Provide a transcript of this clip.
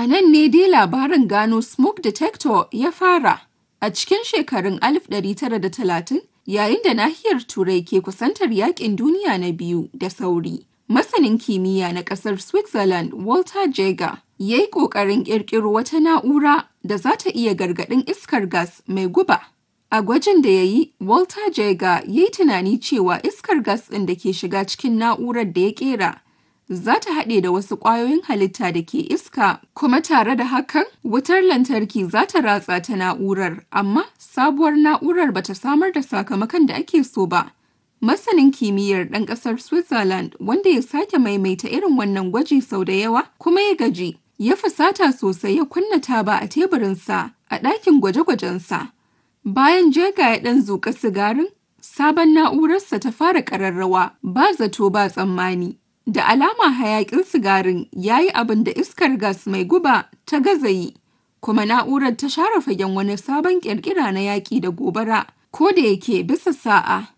A nan ne dai labarin gano smoke detector ya fara. A cikin shekarun 1930 yayin da nahiyar Turai ke kusantar yakin duniya na biyu da sauri. Masanin kimiyya na ƙasar Switzerland Walter Jaeger ya yi ƙoƙarin ƙirƙiro wata na'ura da za ta iya gargaɗin iskar gas mai guba. A gwajin da ya yi, Walter Jaeger ya yi tunani cewa iskar gas ɗin da ke shiga cikin na'urar da ya ƙera za ta haɗe da wasu ƙwayoyin halitta da ke iska kuma tare da hakan wutar lantarki za ta ratsa ta na'urar amma sabuwar na'urar ba ta samar da sakamakon da ake so ba. Masanin kimiyyar ɗan ƙasar Switzerland wanda ya sake maimaita irin wannan gwaji sau da yawa kuma ya gaji ya fusata sosai ya kunna taba a teburinsa a ɗakin gwaje-gwajensa. Bayan jega ya ɗan zuƙa sigarin, sabon na'urarsa ta fara ƙararrawa ba zato ba tsammani. Da alama hayaƙin sigarin ya yi abin da iskar gas mai guba ta gaza yi, kuma na'urar ta share fagen wani sabon ƙirƙira na yaƙi da gobara, ko da yake bisa sa'a